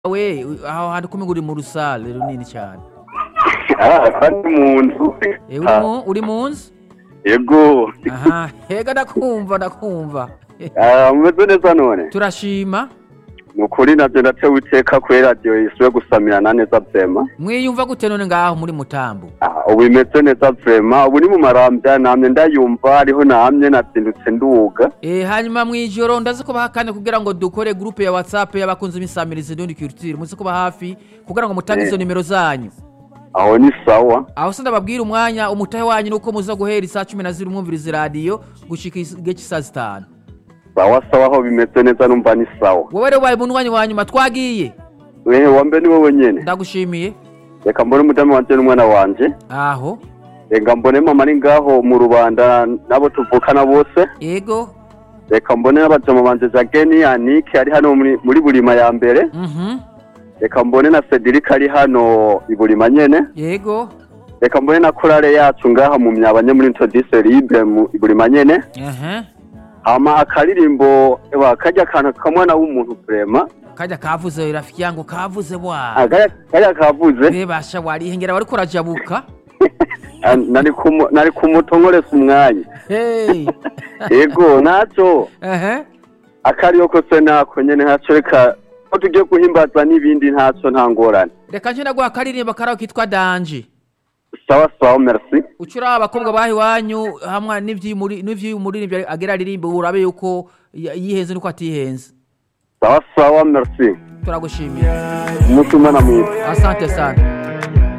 we aho hantu kumwe uri mu rusale runini cyane Ah, kandi mu nzu Eh, uri mu uri mu nzu yego aha hega ndakumva ndakumva Eh, Ah, mumeze neza none turashima ni ukuri navyo ndatewe iteka kuri radiyo isuye gusamirana neza vrema mwiyumva gute none ngaho muri mutambu Ah, ubu imeze neza vrema ubu ni mu marambya namye ndayumva ariho namye nazindutse nduga Eh, hanyuma mwijoro ndazi ko bahakane kugira ngo dukore groupe ya whatsapp y'abakunzi b'isamirizi dundi culture muzi kuba hafi kugira ngo mutange Eh. izo nimero zanyu aho ni sawa aho se ndababwira umwanya umutahe wanyu nuko muza guhera isaa cumi na zibiri mwumviriza radiyo gushika igihe cy'isaa zitanu sawa sawa aho bimeze neza numva ni sawa wowe rero ubaye mu mwanya wa nyuma twagiye wehe wambe ni wowe nyene ndagushimiye reka mbone umudamu wanje n'umwana wanje aho reka mbone mama ari ngaho mu rubanda nabo tuvukana bose yego reka mbone n'abajama banje jageni anike ari hano muri muri burima ya mbere mhm reka mbone na cedric ari hano i burima nyene yego reka mbone na korale yacu ngaha mu myabanye muri ntodise libre mu i burima nyene aha hama akaririmbo ewa kajya kantu kamwana w'umuntu vrema kajya kavuze rafiki yangu kavuze bwa Ah, kajya kajya kavuze bebasha warihengera wariko urajabuka Ah, nari kumu- nari kumutongoresa umwanya hey yego naco aha akariyo kose nako nyene ntaco reka ko tugiye guhimbaza n'ibindi ntaco nta ngorane reka nje naguha akaririmbo karaho kitwa danje sawa sawa merci ucura abakobwa baha iwanyu hamwe n'ivy'umuririmbyi agera aririmbe urabe yuko ya- yihenze nuko atihenze sawa sawa merci turagushimiye umunsi umwe na mwiza asante sana